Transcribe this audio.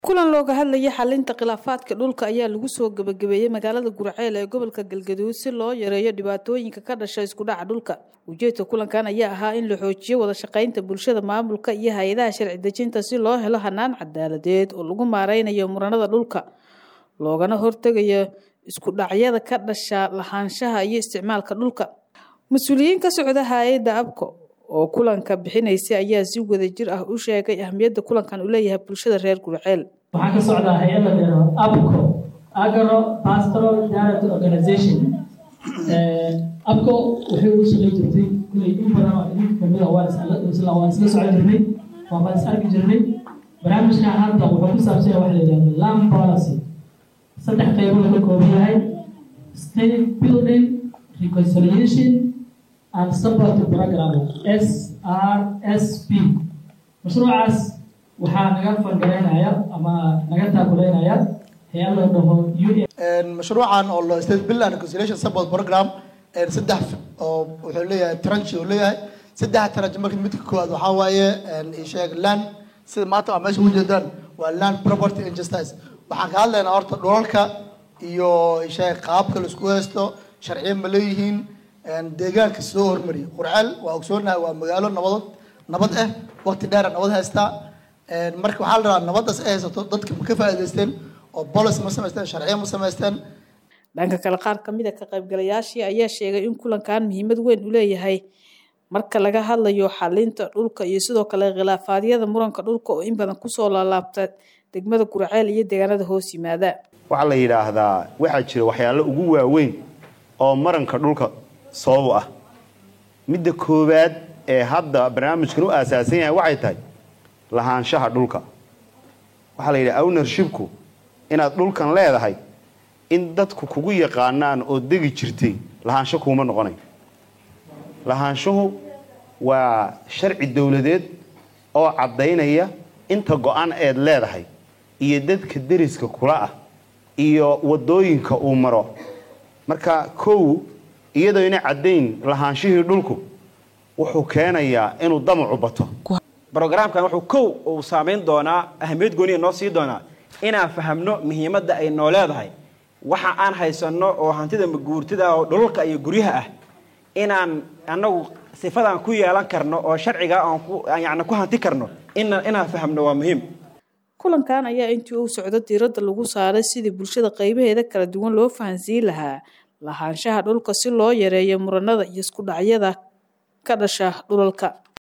kulan looga hadlayay xalinta khilaafaadka dhulka ayaa lagu soo gebagabeeyey magaalada gurceel ee gobolka galgaduud si loo yareeyo dhibaatooyinka ka dhasha iskudhaca dhulka ujeedka kulankan ayaa ahaa in la xoojiyo wada shaqaynta bulshada maamulka iyo hay-adaha sharci dejinta si loo helo hanaan cadaaladeed oo lagu maareynayo muranada dhulka loogana hortegayo isku dhacyada ka dhasha lahaanshaha iyo isticmaalka dhulka mas-uuliyiin ka socda hay-adda abco oo kulanka bixinaysay ayaa si wada jir ah u sheegay ahmiyadda kulankan uu leeyahay bulshada reer gurceel waxaa ka socdaa hay-adda dheero abco agro pastoral direct organization abco waxay ugu shaqayn jirtay kulley in badan oo idinka kamid ah waan isla waan isla socon jirnay waan baan is arki jirnay barnaamijkan hadda wuxuu ku saabsan yahay waxa la yidhahdo land policy saddex qaybood ka kooban yahay state building reconciliation and support program SRSP mashruucaas waxaa naga fangareynaya ama naga taakuleynaya hay-ad la dhaho UN mashruucan oo lo state bill and reconciliation support program saddex oo wuxuu leeyahay tranche uu leeyahay saddex tranche marka midka koowaad waxaa waaye sheeg land sida maanta waa meesha ujeedaan waa land property and justice waxaan ka hadlaynaa horta dhulalka iyo sheeg qaabka la isku haysto sharciyo ma leeyihiin deegaanka soo hormariya qurceel waa ogsoonahay waa magaalo nabadood nabad ah waqti dheera nabad haystaa marka waxaa la rabaa nabadaas ay haysato dadka ma ka faa'iidaysteen oo bolis ma samaysteen sharciyo ma samaysteen dhanka kale qaar kamid a ka qaybgalayaashii ayaa sheegay in kulankan muhiimad weyn u leeyahay marka laga hadlayo xalinta dhulka iyo sidoo kale khilaafaadyada muranka dhulka oo in badan kusoo laalaabta degmada gurceel iyo deegaanada hoos yimaada waxaa la yidhaahdaa waxaa jira waxyaalo ugu waaweyn oo maranka dhulka sabab ah midda koowaad ee hadda barnaamijkan u aasaasan yahay waxay tahay lahaanshaha dhulka waxaa la yidhaha ownershipku inaad dhulkan leedahay in dadku kugu yaqaanaan oo degi jirtay lahaansho kuuma noqonay lahaanshuhu waa sharci dowladeed oo caddaynaya inta go-an eed leedahay iyo dadka deriska kula ah iyo waddooyinka uu maro marka kow iyadoo ina caddayn lahaanshihii dhulku wuxuu keenayaa inuu damacu bato brogramkan wuxuu kow uu saamayn doonaa ahamiyad gooniya noo sii doonaa inaan fahamno muhiimadda ay noo leedahay waxa aan haysanno oo hantida maguurtida oo dhulalka iyo guryaha ah inaan annagu sifadaan ku yeelan karno oo sharciga aan yani ku hanti karno inaan fahamno waa muhiim kulankan ayaa intii uu socdo diiradda lagu saaray sidii bulshada qaybaheeda kala duwan loo fahansiin lahaa lahaanshaha dhulka si loo yareeyo muranada iyo isku dhacyada ka dhasha dhulalka